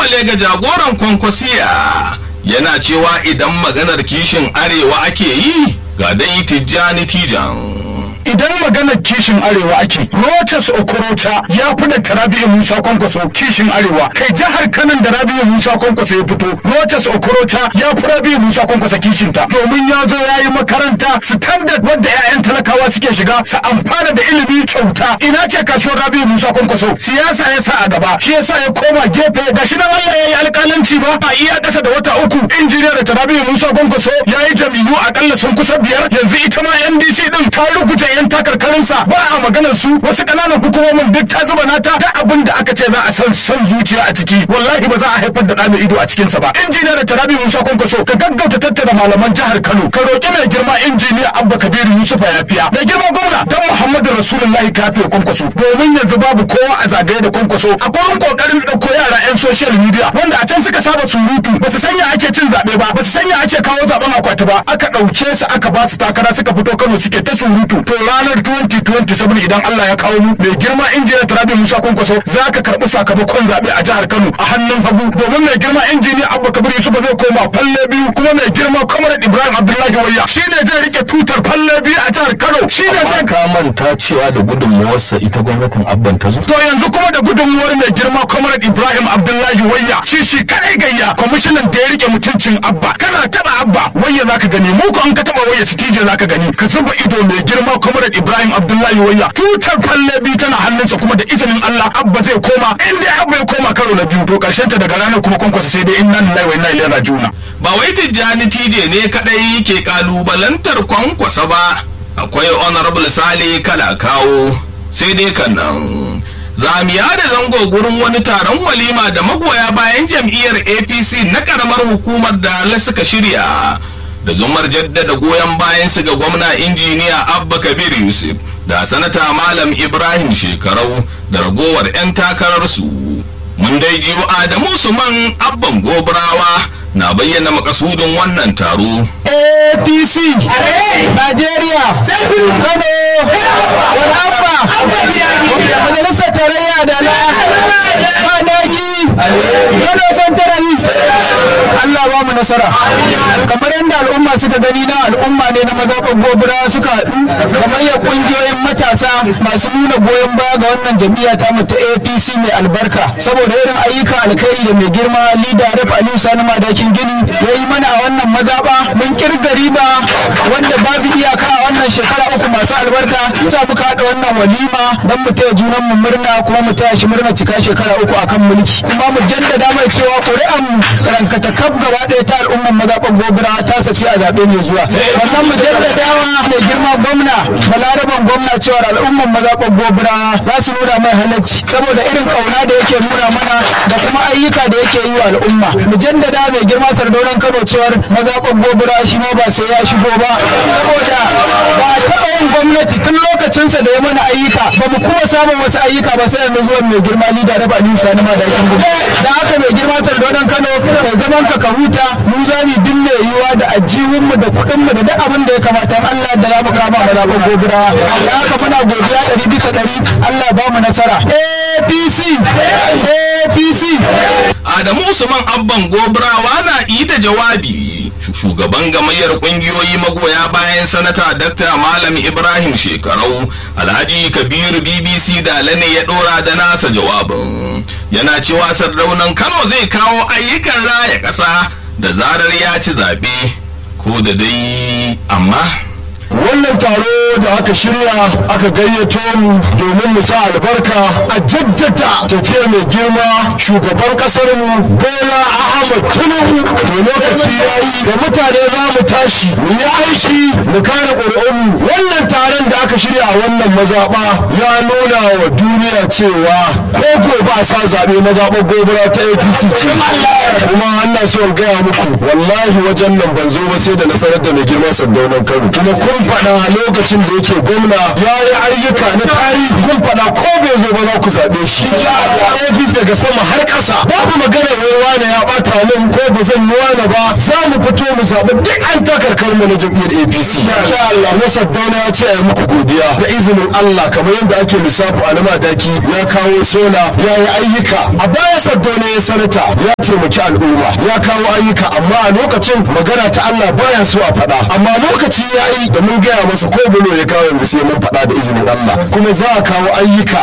kalubale ga jagoran kwankwasiya yana cewa idan maganar kishin arewa ake yi ga dai tijjani tijan idan maganar kishin arewa ake rochas okorocha ya fi da rabi'u musa kwankwaso kishin arewa kai jihar kanan da rabi'u musa kwankwaso ya fito rochas okorocha ya fi rabi'u musa kwankwaso kishin ta domin ya zo ya yi makaranta standard wadda 'ya'yan talakawa suke shiga su amfana da ilimi kyauta ina ce kasuwar rabi'u musa kwankwaso siyasa ya sa a gaba shi yasa ya koma gefe ga shi nan Allah ya yi alƙalanci ba a iya ƙasa da wata uku injiniya da rabi'u musa kwankwaso ya yi jam'iyyu akalla sun kusa biyar yanzu ita ma NDC din ta rubuta yan takarkarinsa ba a maganar su wasu ƙananan hukumomin duk ta zuba nata ta abin da aka ce za a san son zuciya a ciki wallahi ba za a haifar da ɗa mai ido a cikinsa ba injiniya da tarabi musa kwankwaso ka gaggauta tattara malaman jihar kano ka roƙi mai girma injiniya abba kabiru yusuf yafiya mai girma gwamna dan muhammadu rasulullahi kafe kwankwaso domin yanzu babu kowa a zagaye da kwankwaso a gurin kokarin ɗauko yara yan social media wanda a can suka saba surutu ba su sanya ake cin zaɓe ba ba su sanya ake kawo zaɓen akwati ba aka ɗauke su aka ba su takara suka fito kano suke ta surutu to ranar 2027 idan Allah ya kawo mu mai girma injiniya Tarabi Musa Kwankwaso za ka karɓi sakamakon zaɓe a jihar Kano a hannun hagu domin mai girma injiniya Abba Kabir Yusuf zai koma falle biyu kuma mai girma Comrade Ibrahim Abdullahi Wayya shine zai rike tutar falle biyu a jihar Kano shine zai ka manta cewa da gudunmuwarsa ita gwamnatin abban ta zo to yanzu kuma da gudunmuwar mai girma Comrade Ibrahim Abdullahi Wayya shi shi kadai gayya kwamishinan da ya rike mutuncin Abba kana taba Abba Wayya zaka gani mu ko an ka taba Wayya sitije zaka gani ka zuba ido mai girma Comrade Ibrahim Abdullahi Wayya tutar falle biyu tana hannunsa kuma da izinin Allah Abba zai koma in dai Abba ya koma karo na biyu to karshen ta daga ranar kuma kwankwasa sai dai inna lillahi wa inna ilaihi raji'un ba wai tijjani tije ne kadai ke kalubalantar kwankwasa ba akwai honorable sale kala kawo sai dai kan nan zamiya da zango gurin wani taron walima da magoya bayan jam'iyyar apc na karamar hukumar da suka shirya da zumar jaddada goyon bayan su ga gwamna injiniya abba kabir yusuf da sanata malam ibrahim shekarau da ragowar 'yan takararsu mun dai jiyo adamu usman abban gobrawa na bayyana makasudin wannan taro APC Najeriya Kano Wadabba Majalisar Tarayya da na Kwanaki Kano Central Allah ba mu nasara kamar yadda al'umma suka gani na al'umma ne na mazaɓar gobira suka haɗu kamar ya ƙungiyoyin matasa masu nuna goyon baya ga wannan jam'iyya ta mu ta APC mai albarka saboda irin ayyukan alkhairi da mai girma leader Rep Aliyu Sani Madakin Gini ya yi mana a wannan mazaɓa mun kirga riba wanda babu iyaka a wannan shekara uku masu albarka sa muka haɗa wannan walima don mu taya junan mu murna kuma mu taya shi murna cika shekara uku akan mulki kuma mu jaddada mai cewa ƙuri'an mu rankata kaf gaba ɗaya ta al'umman mazaɓar gobira ta sace a zaɓe mai zuwa sannan mu jaddadawa mai girma gwamna balaraban gwamna cewa al'umman mazaɓar gobira za su nuna mai halacci saboda irin ƙauna da yake nuna mana da kuma ayyuka da yake yi wa al'umma mu jaddada mai girma sardaunan kano cewar mazaɓar gobira shi ma ba sai ya shigo ba saboda ba a taɓa yin gwamnati tun lokacinsa da ya mana ayyuka ba mu kuma samun wasu ayyuka ba sai yanzu zuwan mai girma lida da ba nisa na da yakin da haka mai girma sardaunan kano kai zaman ka ka huta mu za mu dinne yiwa da ajihunmu da kuɗinmu da duk abin da ya kamata Allah da za mu kama mazaɓar gobira da haka muna godiya ɗari bisa ɗari Allah ba mu nasara APC APC Adamu Usman Abban Gobrawa na yi da jawabi. Shugaban gamayyar kungiyoyi magoya bayan sanata Dr. Malam Ibrahim Shekarau, Alhaji Kabiru BBC da ne ya dora da nasa jawabin. Yana cewa sardaunan Kano zai kawo ayyukan raya ƙasa da zarar ya ci zaɓe ko da dai amma. wannan taro da aka shirya aka gayyato mu domin mu sa albarka a jaddada tafiya mai girma shugaban kasar mu bola ahmad tinubu to lokaci yayi da mutane za mu tashi mu yi aiki mu kare ƙuri'unmu wannan taron da aka shirya a wannan mazaɓa ya nuna wa duniya cewa ko gobe a sa zaɓe mazaɓar gobara ta apc ce kuma ana so in gaya muku wallahi wajen nan ban zo ba sai da nasarar da mai girma sandaunan kano kuma kun faɗa lokacin da yake gwamna ya yi ayyuka na tarihi kun faɗa ko bai zo ba za ku zaɓe shi APC daga sama har ƙasa babu magana wai wane ya bata min ko ba zan yi wane ba za mu fito mu zaɓi duk an takarkar mu na jam'iyyar apc insha Allah na saddauna ya ce a yi muku godiya da izinin Allah kamar yadda ake lissafi a nama daki ya kawo sola ya yi ayyuka a baya saddauna ya sanata ya taimaki al'umma ya kawo ayyuka amma a lokacin magana ta Allah baya so a faɗa amma lokaci ya yi da mun gaya masa ko bulo ya kawo yanzu sai mun faɗa da izinin Allah kuma za a kawo ayyuka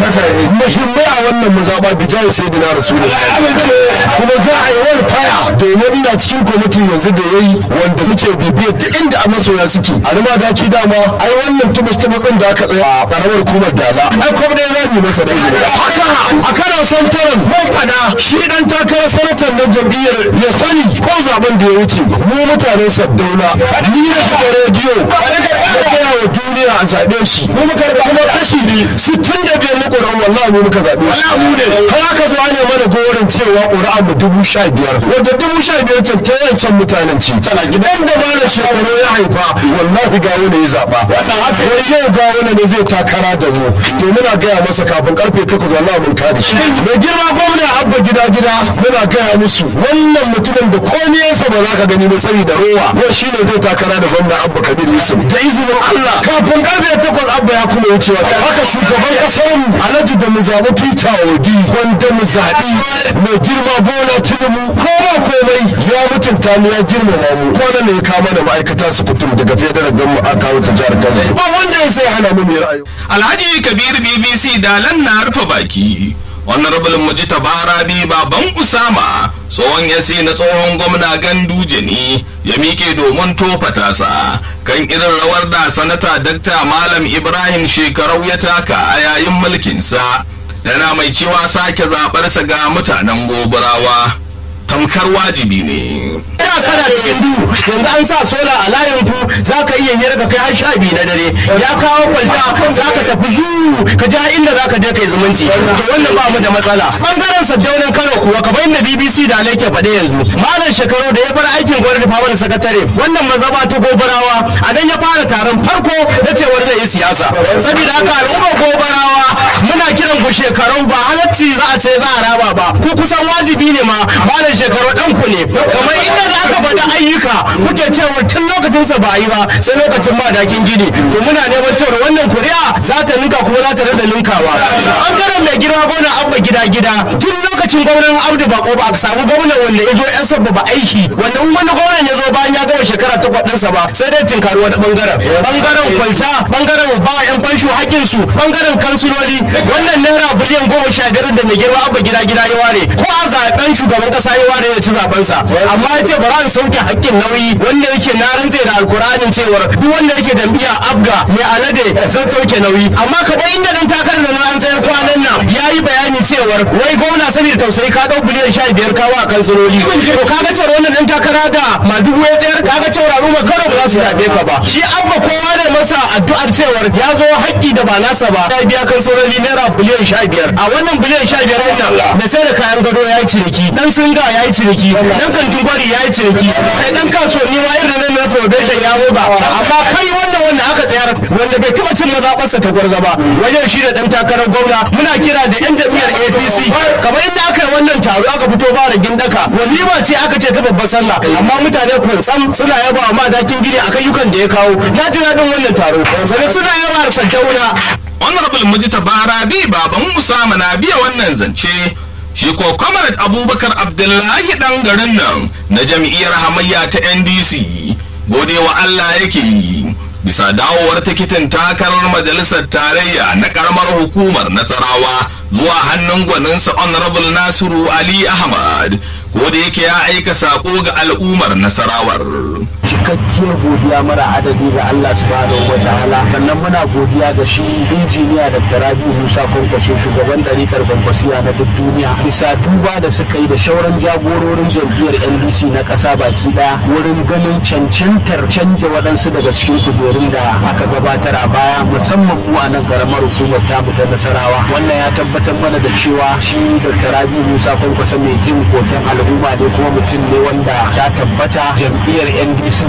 muhimmai a wannan mazaɓa bijai sai da na rasulullahi kuma za a yi wani faya domin ina cikin kwamitin yanzu da ya yi wanda suke bibiyar duk inda a masoya suke a rima daki dama ai wannan tubus ta matsin da aka tsaya a karamar hukumar dala ai kuma dai zamu masa da izini haka a kana son taron mun fada shi dan takarar sanatar na jam'iyyar ya sani ko zaben da ya wuce mu mutanen saddauna ni na shiga rediyo da gaya wa duniya a zaɓe shi mu muka kuma kashi ne sittin da biyar na ƙoran wallahi mu muka zaɓe shi har aka zo ne mana gorin cewa ƙuri'a mu dubu sha biyar wanda dubu sha biyar can ta yancan mutanen ci gidan da ba da shekaru ya haifa wallahi ga wani ya zaɓa wai yau ga wani ne zai takara da mu to muna gaya masa kafin karfe takwas wallahi mun kada shi mai girma gwamna abba gida gida muna gaya musu wannan mutumin da komai yasa ba za ka gani ba sani da rowa wai shine zai takara da gwamna abba kabir yusuf da izinin allah kafin karfe takwas abba ya kuma wucewa haka shugaban kasar mu alhaji da mu zaɓi peter obi gwanda mu zaɓi mai girma bola tinubu ko ba komai ya mutunta mu ya girmama mu kwanan ne ya kama da ma'aikata su kutum daga federal gamu a kawo ta jihar kano ba wanda ya sai hana mu mai ra'ayi alhaji kabir bbc dalan na rufe baki honorable mujita barabi baban usama tsohon yasi na tsohon gwamna ganduje ne ya miƙe domin tofa tasa kan irin rawar da sanata dakta malam ibrahim shekarau ya taka a yayin mulkinsa yana mai cewa sake zaɓarsa ga mutanen gobarawa tamkar wajibi ne ina kana cikin duhu yanzu an sa sola a layin ku za ka iya yi ka kai har sha biyu na dare ya kawo kwalta za ka tafi zu ka ji inda za ka je kai zumunci to wannan ba mu da matsala bangaren saddaunin kano kuwa kamar inda bbc da alaike faɗe yanzu malam shekaru da ya bar aikin gwamnati faman sakatare wannan mazaba ta gobarawa a nan ya fara taron farko na cewar zai yi siyasa saboda haka al'ummar gobarawa muna kiran ku shekaru ba halacci za a ce za a raba ba ku kusan wajibi ne ma malam shekaru ɗan ku ne kamar inda da aka faɗi ayyuka kuke cewa tun lokacin sa ba a yi ba sai lokacin madakin gini to muna neman cewa wannan kuri'a za ta ninka kuma za ta rada ninkawa bangaren mai girma gona abba gida gida tun lokacin gwamnan abdu bako ba a samu gwamnan wanda ya zo yan sabba ba aiki wanda in wani gwamnan ya zo bayan ya gama shekara takwas ɗinsa ba sai dai tinkari wani bangaren bangaren kwalta bangaren ba yan fansho haƙƙinsu bangaren kansuloli wannan naira biliyan goma sha biyar da mai girma abba gida gida ya ware ko a zaben shugaban ƙasa ya ware ya ci zabensa amma ya ce bara in sauke hakkin nauyi wanda yake na rantse da alkur'anin cewar duk wanda yake jam'iyya abga mai alade zan sauke nauyi amma kamar inda dan takarar da an tsayar kwanan nan ya yi bayani cewar wai gwamna saboda tausayi ka dau biliyan sha biyar kawo a kansiloli to kaga cewa wannan dan takara da madugu ya tsayar kaga cewa al'umma kano ba za su zabe ka ba shi abba kowa ne masa addu'ar cewar ya zo hakki da ba nasa ba ya biya kansiloli naira biliyan sha biyar a wannan biliyan sha biyar din nan mai sai da kayan gado ya yi ciniki dan singa ya yi ciniki dan kantin gwari ya yi ciniki kai dan kasuwanni ma irin nan na probation ya roba amma kai wannan wanda aka tsayar wanda bai taba cin mazaɓarsa ta gwarza ba wajen shi da dan takarar gwamna muna kira da yan jam'iyyar apc kamar inda aka yi wannan taro aka fito ba da gindaka walima ce aka ce ta babbar sallah amma mutane kwantsam suna yaba wa madakin gini akan yukan da ya kawo na ji daɗin wannan taro sannan suna yaba da sanjauna honorable mujita barabi baban usama na biya wannan zance shi ko comrade abubakar abdullahi dan garin nan na jam'iyyar hamayya ta ndc gode wa allah yake yi bisa dawowar tikitin takarar majalisar tarayya na karamar hukumar nasarawa zuwa hannun gwaninsa honorable nasiru ali ahmad ko da yake ya aika sako ga al'ummar nasarawar cikakkiyar godiya mara adadi ga Allah subhanahu wa ta'ala sannan muna godiya ga shi injiniya da tarabi musa kwankwaso shugaban ɗarikar kwankwasiya na duk duniya bisa duba da suka yi da shauran jagororin jam'iyyar ndc na ƙasa baki ɗaya wurin ganin cancantar canja waɗansu daga cikin kujerun da aka gabatar a baya musamman mu a nan karamar hukumar tamu ta nasarawa wannan ya tabbatar mana da cewa shi da tarabi musa kwankwaso mai jin koken al'umma ne kuma mutum ne wanda ta tabbata jam'iyyar ndc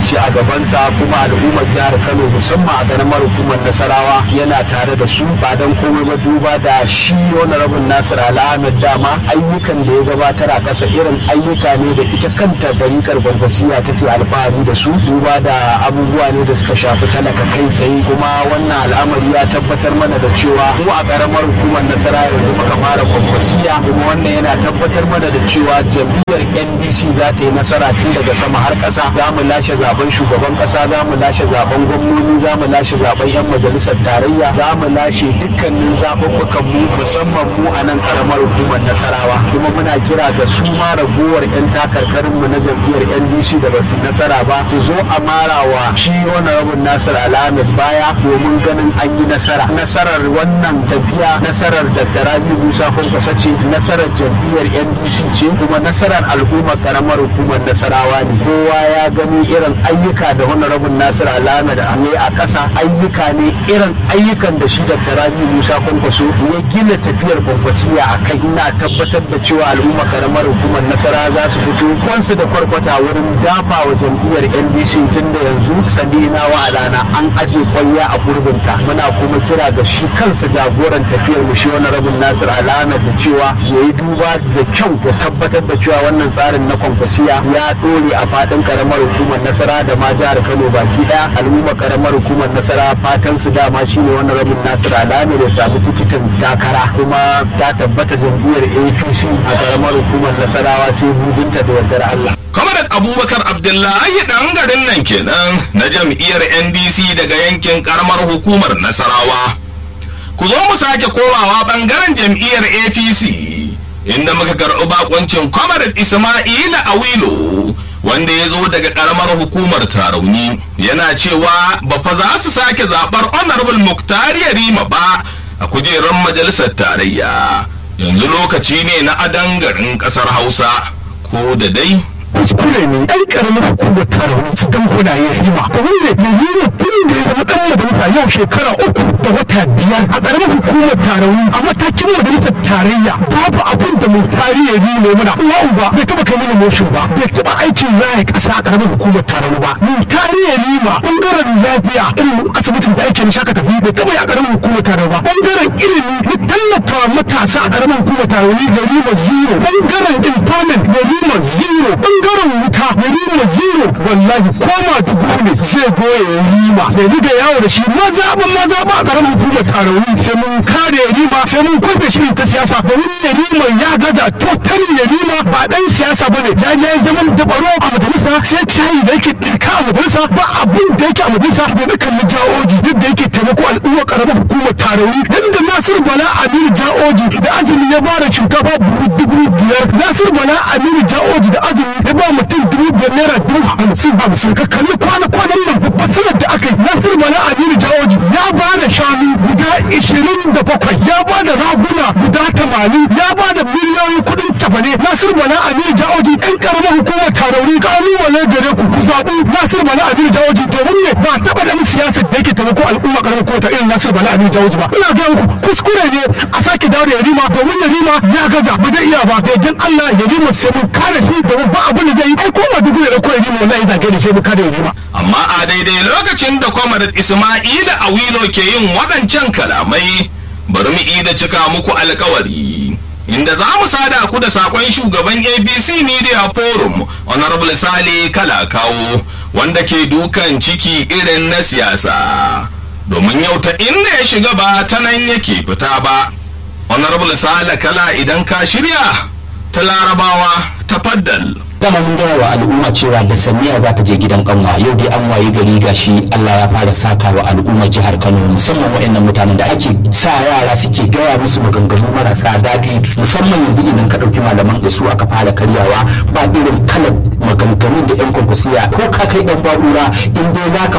ce a gabansa kuma al'ummar jihar kano musamman a ƙaramar hukumar nasarawa yana tare da su ba don komai ba duba da shi wani rabin nasir al'ahmed dama ayyukan da ya gabatar a ƙasa irin ayyuka ne da ita kanta barikar gwangwasiya take alfahari da su duba da abubuwa ne da suka shafi talaka kai tsaye kuma wannan al'amari ya tabbatar mana da cewa mu a ƙaramar hukumar nasara yanzu muka fara gwangwasiya kuma wannan yana tabbatar mana da cewa jam'iyyar ndc za ta yi nasara tun daga sama har ƙasa za mu lashe zaben shugaban ƙasa za mu lashe zaben gwamnoni za mu lashe zaben yan majalisar tarayya za mu lashe dukkanin zaɓuɓɓukan mu musamman mu a nan ƙaramar hukumar nasarawa kuma muna kira ga su ma ragowar 'yan takarkarin mu na jam'iyyar ndc da ba su nasara ba su zo a marawa shi wani rabin nasir alhamid baya domin ganin an yi nasara nasarar wannan tafiya nasarar da rabi musa kwankwasa ce nasarar jam'iyyar ndc ce kuma nasarar al'ummar karamar hukumar nasarawa ne kowa ya gani irin ayyuka da wani rabin nasir alhamid ne a ƙasa ayyuka ne irin ayyukan da shi da rabi musa kwankwaso ya gina tafiyar kwankwasiya a kai ina tabbatar da cewa al'ummar karamar hukumar nasara za su fito kwansu da kwarkwata wurin dafa wa jam'iyyar ndc tun da yanzu sadina wa alana an aje kwalliya a gurbinta muna kuma kira ga shi kansa jagoran tafiyar mu shi wani rabin nasir alana da cewa ya yi duba da kyau ya tabbatar da cewa wannan tsarin na kwankwasiya ya dore a fadin karamar hukumar nasara da ma jihar kano baki daya al'umma karamar hukumar nasara fatan su dama shine wani rabin nasir alana da samu tikitin takara kuma ta tabbata jam'iyyar apc a karamar hukumar nasarawa sai bujinta da yardar allah Kwamarat Abubakar Abdullahi ɗan garin nan kenan na jam'iyyar NDC daga yankin karamar hukumar Nasarawa. Ku zo mu sake komawa ɓangaren jam'iyyar APC inda muka karɓi bakuncin Kwamarat Ismaila Awilo wanda ya zo daga karamar hukumar Tarauni yana cewa ba fa za su sake zaɓar Honorable Muktari Yarima ba a kujerar majalisar tarayya. Yanzu lokaci ne na adan garin ƙasar Hausa ko da dai kuskure ne ɗan ƙaramin hukumar taron su dan kunaye hima ta wanda ya yi mutum da ya zama ɗan majalisa yau shekara uku da wata biyar a ƙaramin hukumar taron a matakin majalisar tarayya babu abin da mu tarihi ne mai muna uwa uba bai taɓa kai mana motion ba bai taɓa aikin raya ƙasa a ƙaramin hukumar taron ba mu tarihi ne ma ɓangaren lafiya irin asibitin da ake nishaka tafi bai taɓa yi a ƙaramin hukumar taron ba ɓangaren ilimi na tallafa matasa a ƙaramin hukumar taron gari ma zero ɓangaren empowerment gari ma zero ɓangaren wuta ya rima zero wallahi koma dubu ne zai goya ya rima ya riga yawo da shi maza ba maza ba a ƙaramin hukumar tarauni sai mun kare ya rima sai mun kwafe shi ta siyasa domin ya rima ya gaza totali ya rima ba ɗan siyasa ba ne ya je zaman dabaro a majalisa sai cayi da yake ɗirka a majalisa ba abin da yake a majalisa da na kalli jawoji yadda yake taimako al'umma ƙaramin hukumar tarauni yadda nasiru bala aminu jawoji da azumi ya bada shinkafa dubu biyar nasiru bala aminu jawoji da azumi ya ba mutum dubu biyar naira dubu hamsin hamsin ka kalli kwana kwanan nan babbar sanar da aka yi nasir bala aminu jawoji ya ba da shanu guda ishirin da bakwai ya ba da raguna guda tamanin ya ba da miliyoyin kuɗin tabane nasir bala aminu jawoji ɗan ƙaramar hukumar tarauni ƙalubale gare ku ku zaɓi nasir bala aminu jawoji domin ne ba taɓa da siyasar da yake taimako al'umma ƙaramar hukumar ta irin nasir bala aminu jawoji ba ina gaya muku kuskure ne a sake dawo da yarima domin yarima ya gaza ba zai iya ba da yardan Allah yarima sai mun kare shi domin ba abin da zai yi ai ko ba dubu da koyi ne wallahi zage da sai mu kada yarima amma a daidai lokacin da kwamarat Ismaila Awilo ke yin waɗancan kalamai bari mu ida cika muku alkawari inda za mu sada ku da sakon shugaban abc media forum honorable sale kalakawo wanda ke dukan ciki irin na siyasa domin yau ta inda ya shiga ba ta nan yake fita ba honorable sale kala idan ka shirya ta larabawa ta faddal dama mun gaya wa al'umma cewa da saniya za ta je gidan kanwa yau dai an wayi gari gashi Allah ya fara saka wa al'ummar jihar Kano musamman waɗannan mutanen da ake sa yara suke gaya musu maganganu marasa daɗi musamman yanzu idan ka ɗauki malaman da su aka fara karyawa ba irin kalar maganganun da 'yan kwankwasiya ko ka kai ɗan ba'ura in dai za ka